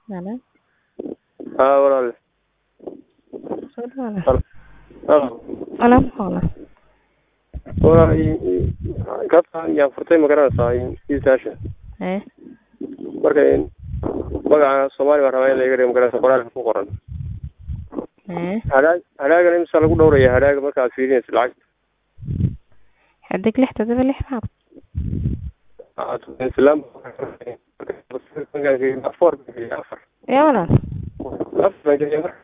Halo. haa walaal Soo dhawaada. Halo. Walaal maxaa walaal? walaal i- i- gabta yaan furtay ma garanaysaa i- iisaasha Eh. marka in- magaca soomaali baan rabaa in la iga dhigo ma garanaysa qoraalka ku qoran Eh. hadhaag hadhaagana imisa lagu dhowraya hadhaaga marka aad fiirinaysa lacagta Xadig lix todoba lix maad. islaam afar afar Yaa walaal. afar baan geliyay marka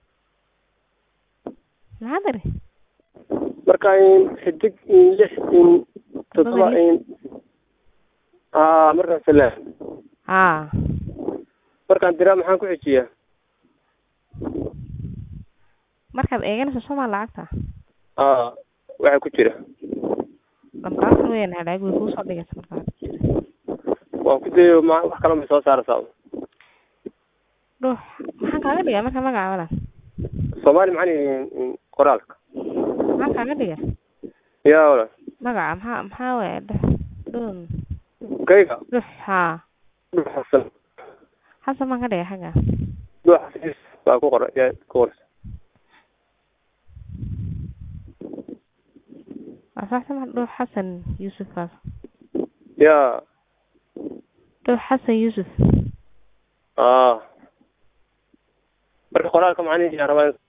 Maxaa tiri? marka in xidig in lix in toddoba in haa markaan salaam Haa. markaan diraa maxaan ku xejiyaa Markaad eeganayso Soomaa lacagta. haa waxa ku jira Lambarada weyn hadhaag way kuu soo dhigaysa markaa. waan ku dayo ma wax kale ma soo saaraysaa Dhuux. Maxaan kaaga dhigaa marka magaca walaal? soomaali maxaan in- in qoraalka Maxaan kaaga dhigaa? yaa walaal Magaca maxaa maxaa weeye dhuux. Dhuun. kayga Dhuux haa. dhux xasan Xasan baan ka dhigaa xagga. dhux xasiis baa ku qoran yaa ku qoraysa Waa sax sama dhuux Xasan Yuusuf kaas. yaa Dhuux Xasan Yuusuf. aa marka qoraalka macnihi yaa rabaa in